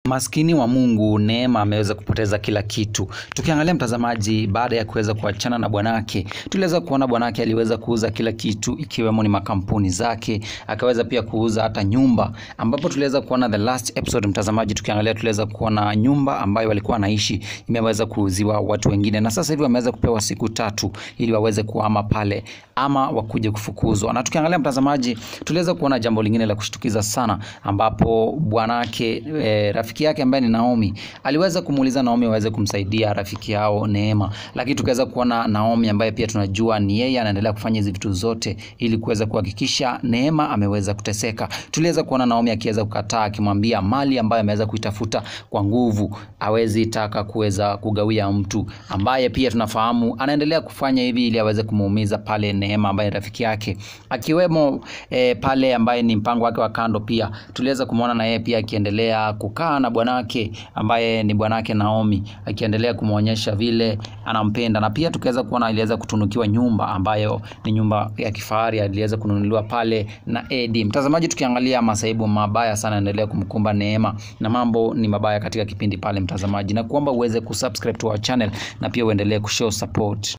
Maskini wa Mungu Neema ameweza kupoteza kila kitu. Tukiangalia mtazamaji, baada ya kuweza kuachana na bwanake, tuliweza kuona bwanake aliweza kuuza kila kitu, ikiwemo ni makampuni zake, akaweza pia kuuza hata nyumba, ambapo tuliweza kuona the last episode mtazamaji, tukiangalia tuliweza kuona nyumba ambayo walikuwa wanaishi imeweza kuuziwa watu wengine, na sasa hivi wameweza kupewa siku tatu ili waweze kuhama pale ama wakuje kufukuzwa. Na tukiangalia mtazamaji, tuliweza kuona jambo lingine la kushtukiza sana, ambapo bwanake e, rafiki yake ambaye ni Naomi aliweza kumuuliza Naomi aweze kumsaidia rafiki yao Neema, lakini tukaweza kuona Naomi ambaye pia tunajua ni yeye anaendelea kufanya hizi vitu zote ili kuweza kuhakikisha Neema ameweza kuteseka. Tuliweza kuona Naomi akiweza kukataa, akimwambia mali ambayo ameweza kuitafuta kwa nguvu hawezi taka kuweza kugawia mtu ambaye pia tunafahamu anaendelea kufanya hivi ili aweze kumuumiza pale Neema ambaye rafiki yake, akiwemo e, pale ambaye ni mpango wake wa kando. Pia tuliweza kumwona na yeye pia akiendelea kukaa na bwanake ambaye ni bwanake Naomi, akiendelea kumwonyesha vile anampenda, na pia tukaweza kuona aliweza kutunukiwa nyumba ambayo ni nyumba ya kifahari aliweza kununuliwa pale na Edi. Mtazamaji, tukiangalia masaibu mabaya sana yanaendelea kumkumba Neema na mambo ni mabaya katika kipindi pale, mtazamaji, na kuomba uweze kusubscribe to our channel na pia uendelee kushow support.